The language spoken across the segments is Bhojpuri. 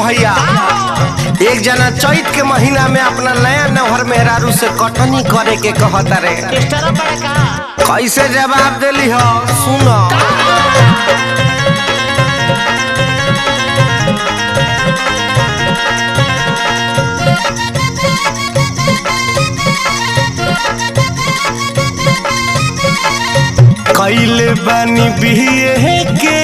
भैया एक जना चैत के महीना में अपना नया नौहर मेहरारू से कटनी करे के कहता रे टेस्टरो करे का कैसे जवाब दिली हो सुनो कैले बानी बिहे के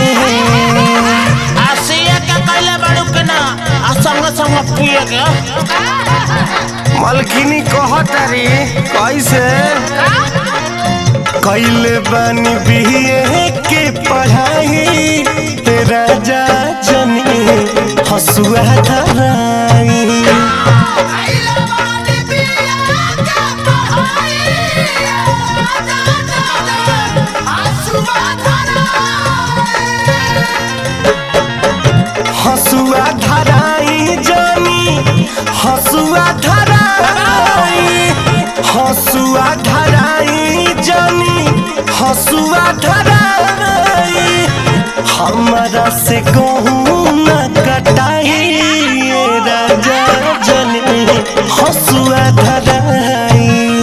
आसिया के कैले बड़ू के ना आ संग संग पिए के मलखिनी कहता रे कैसे कैले बानी बिहे के पढ़ाई ते राजा जनी हसुआ धराई हसुआ धराई जानी हसुआ धराई हसुआ धराई जानी हसुआ धराई हमरा से कहूँ न कटाई ये राजा जनी हसुआ धराई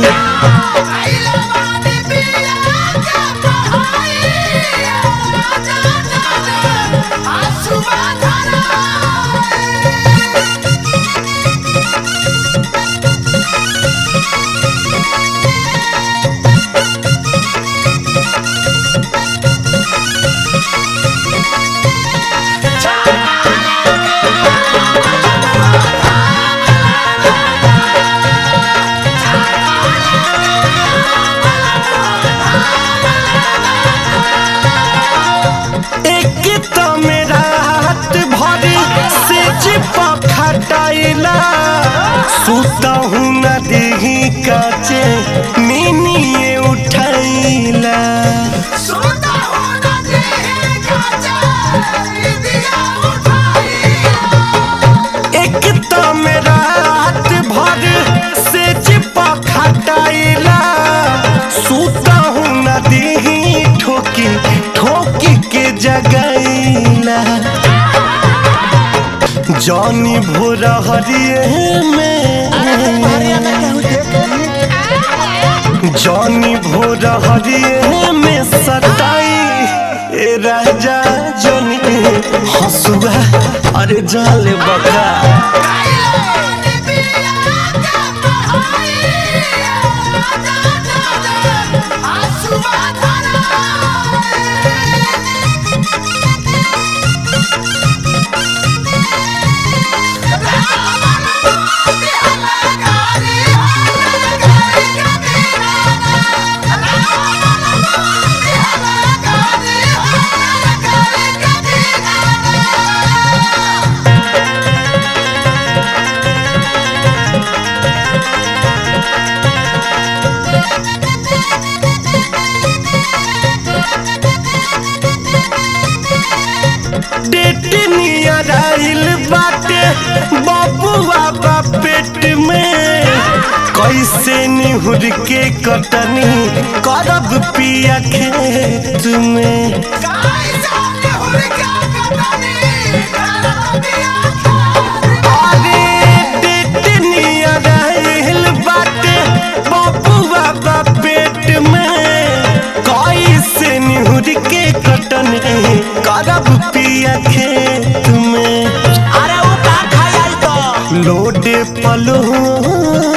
एक तो मेरा हाथ भरी से चिपा खटाइला सुता हूँ न देही काचे मिनिए उठाइला एक तो मेरा हाथ भर से चिपा खटाइला सुता हूँ न देही ठोकी ठोकी के जगैला जानी भोर हरिये में जानी भोर हरिये में सताई ए राजा जनी हसुआ अरे जाले बका डेट नियर आइल बाटे बबुआ बा पेट में कैसे निहुर के कटनी करब पिया खेत में अरे डेट नियर आइल बाटे बबुआ बा पेट में कैसे निहुर के कटनी करब पिया खेत में अरे वो का खाई तो लोड पलोड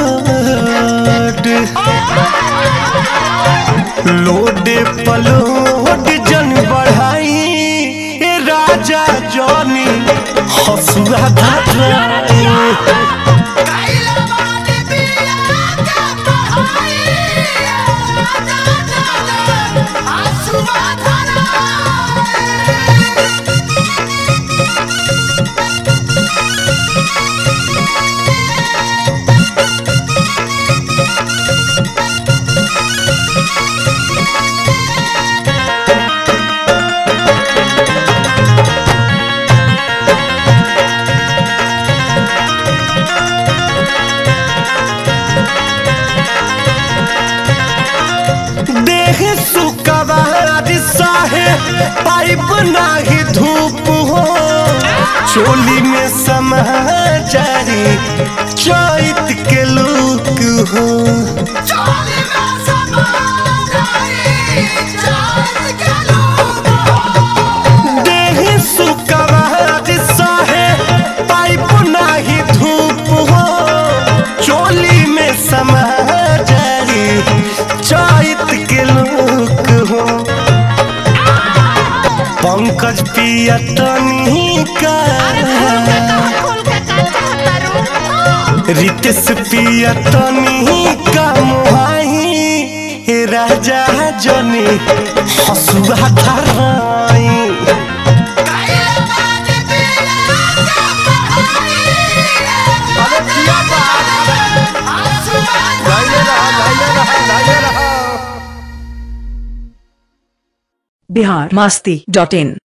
लोड पलोड जन बढ़ाई ए राजा जनी हसुआ धराई देह सुकवार साहे पाइप नाही धूप हो चोली में समाचारी चैत के लोक हो देह सुकवार सहे पाइप नाही धूप हो चोली में समाचारी चैत के लोक हो पंकज पिया तनी का रितेश पिया तनी का मोहाई हे राजा जनी हसुआ धराई अरे पिया बा लाइने रहा लाइने रहा लाइने रहा बिहार मास्ती डॉट इन